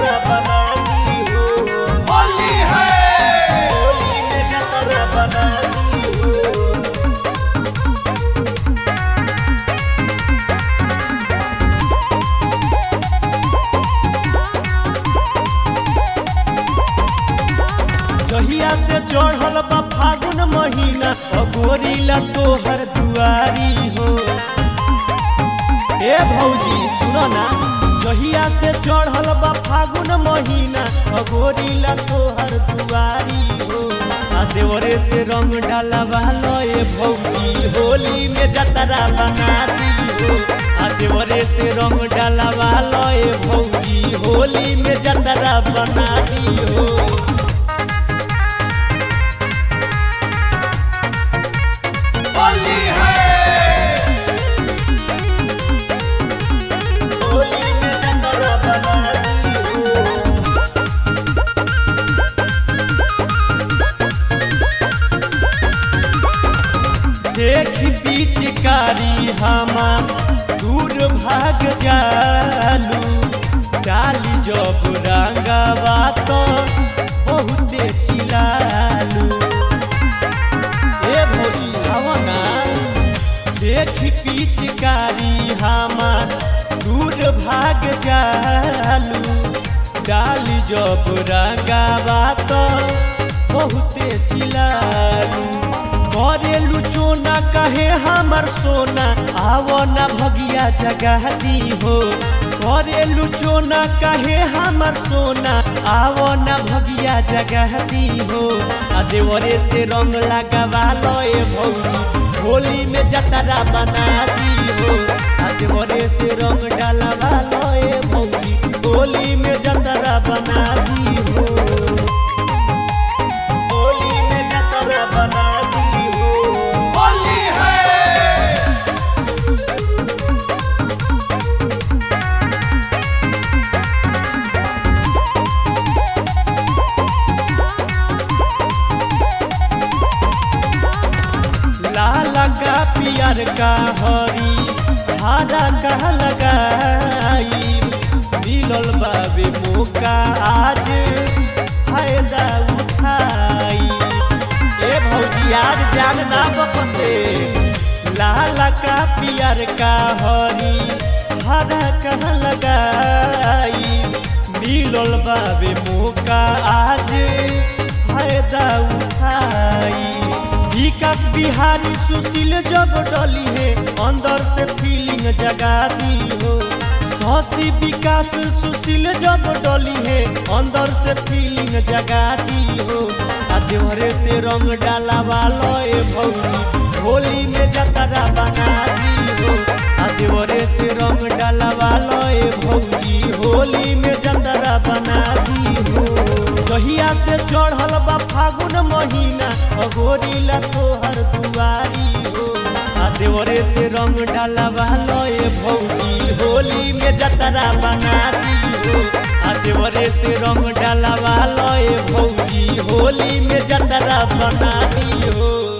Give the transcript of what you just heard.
जतरा बना दी हो होली है होली में जतरा बना दी हो जहिया से चढ़ल बा फागुन महीना अगोरीला तोहर दुआरी हो ए भौजी सुनो ना जहिया से चढ़ल बा फागुन महीना अगोरीला तोहर दुआरी हो आ देवरे से रंग डालवा लो ए भौजी होली में जतरा बना दी हो आ देवरे से रंग डालवा लो ए भौजी होली में जतरा बना दी हो होली है होली में जतरा बना दी हो देख पिचकारी हमा दूर भाग जालू डाली जब रंगवा तो बहुते चिलालू ए भौजी हवना देख पिचकारी हमार दूर भाग जालू डाली जब रंगावा तो बहुते चिलालू करेलू चोना कहे हमर सोना आवो ना भगिया जगह दी हो करेलू चोना कहे हमर सोना आवो ना भगिया जगह दी हो आ देवरे से रंग लगावा लो ए भौजी होली में जतरा बना दी हो आ देवरे से रंग डालवा लो ए भौजी होली में जतरा बना दी हो होली में जतरा बना दी हो होली है लाल का पियर का हरी हरा का लगाई मिलल बाबे मौका आज फायदा उठाई ए भौजी आज जान ना बकसे लाल का पियर का हरी हरा का लगाई मिलल बाबे मौका आज फायदा उठाई विकास बिहारी सुशील जब डली है अंदर से फीलिंग जगा दी हो शशि विकास सुशील जब डली है अंदर से फीलिंग जगा दी हो आ देवरे से रंग डाला वालो ए भौजी होली में जतरा बना दी हो आ देवरे से रंग डाला वालो ए भौजी होली में जतरा बना दी हो कहिया से चढ़ल बा फागुन महीना अगोरीला तोहर दुआरी हो आ देवरे से रंग डालवा लो ए भौजी होली में जतरा बना दी हो आ देवरे से रंग डालवा लो ए भौजी होली में जतरा बना दी हो